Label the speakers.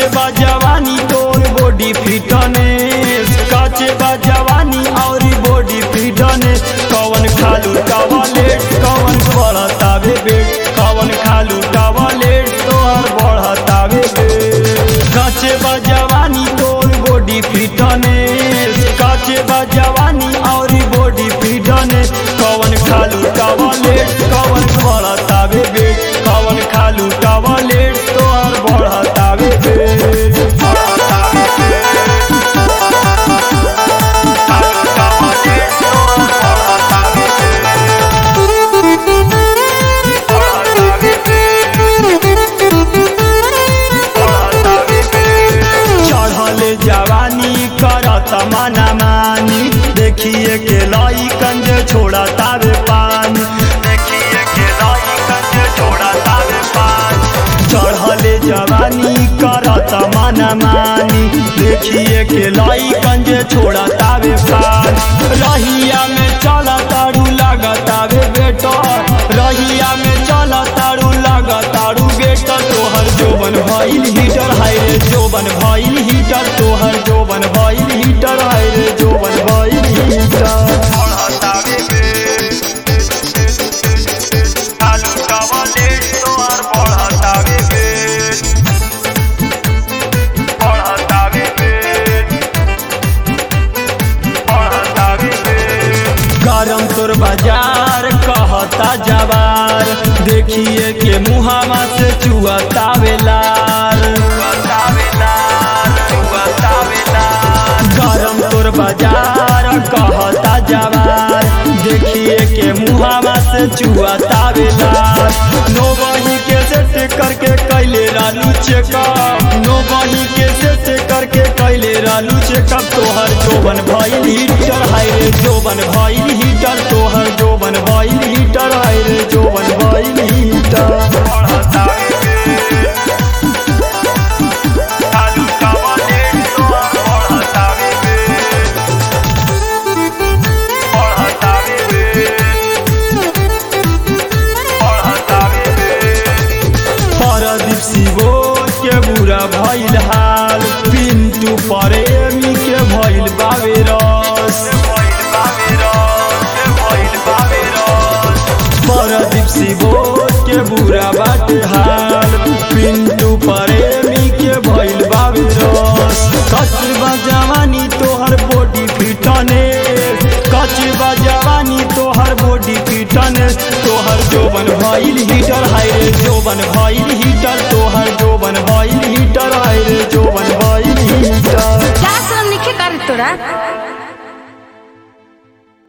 Speaker 1: बा जवानी तोर बॉडी फिटनेस काचे बा जवानी और बॉडी फिटनेस कवन खालू टॉयलेट कवन बढ़तावे बेट कवन खालू टॉयलेट तोहर बढ़तावे बेट काचे बा जवानी तोर बॉडी फिटनेस काचे बा जवानी और बॉडी फिटनेस कवन खालू टॉयलेट कवन बढ़तावे बेट कवन खालू टॉयलेट तोहर बढ़तावे बेट बढ़तावे बेट खालू टॉयलेट तोहर बढ़तावे बेट बढ़तावे चढ़ल जवानी करत मना मानी देखिए के लाई कंज छोड़ा तावे पानी देखिए के लाई कंज छोड़ा तावे पानी चढ़ल जवानी करत मना मानी देखिए के लाई कंज छोड़ा तावे पानी रहिया में चला तारू लागतावे बेटा रहिया में चला तारू लागतारू बेटा तोहर जोबन भइल हीटर हाय रे जोबन भइल हीटर तोहर जोबन भइल हीटर हाय रे जोबन भइल हीटर बढ़तावे बे आलू कवले तोहर बढ़तावे बे बढ़तावे बे बढ़तावे बे गरम तोर बाजार कहता जवार देखिए के मुहावा से चुअता वेलार गरम तोर बाजार कहता जवार देखिए के मुहावा से चुअता वेलार नो बही के सेट करके कैले रालू चेकअप नो बही के सेट करके कैले रालू चेकअप तोहर जोबन भइल हीटर हाय रे जोबन भइल हीटर तोहर जोबन भइल हीटर हाय रे जोबन भइल हीटर आलू कवले तोहर बढ़तावे बे बढ़तावे बे बढ़तावे बे परदीप शिवो के बुरा भइल हाल पिंटू प्रेमी के भइल बावे रस परदीप शिवो के बुरा बाटे हाल पिंटू प्रेमी के भइल बावे रस कचबा जवानी तोहर बॉडी फिटने कचबा जवानी तोहर बॉडी फिटने तोहर जोबन भइल हीटर हाय रे जोबन भइल हीटर तोहर जोबन भइल हीटर हाय